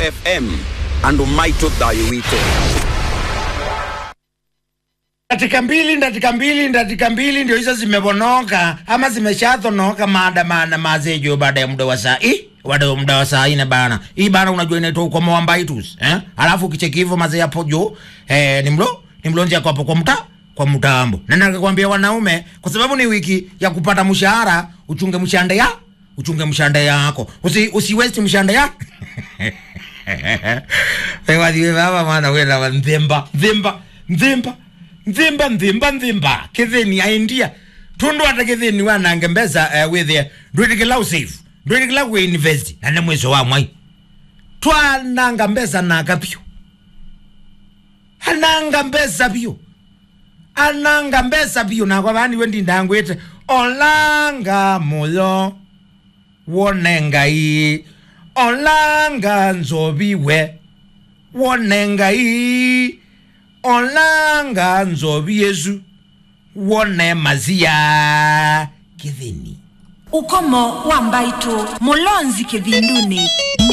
fm andu maitu thayu witu Dakika mbili, dakika mbili, dakika mbili ndio hizo zimevonoka ama zimeshathonoka maandamano mazejo baada ya muda wa saa hii baada ya muda wa saa ine bana. Hii bana unajua inaitwa ukomo wa mbaitus eh? Alafu kicheki hivyo mazee hapo juu eh, ni mlo ni mlonzi yako hapo kwa mta kwa mtambo. Na nikakwambia wanaume, kwa sababu ni wiki ya kupata mshahara, uchunge mshande ya uchunge mshande yako, usi usi waste mshande ya wewe ndiye baba maana wewe na nzemba nzemba nzemba nzimba nzimba nzimba kithini aindia tundu ata kithini wanange mbesa uh, withie ndwirikila usafe ndwirikila kuinvest na nĩ mwico wa mwai twananga mbesa naka pyu ananga mbesa pyu ananga mbesa pyu nakwa vani we ndindangwite olanga muyo wone ngai olanga nzoviwe wone ngai olanga nzovi yesu wone mazia kithini ukomo wa mbaitu mulonzi kivinduni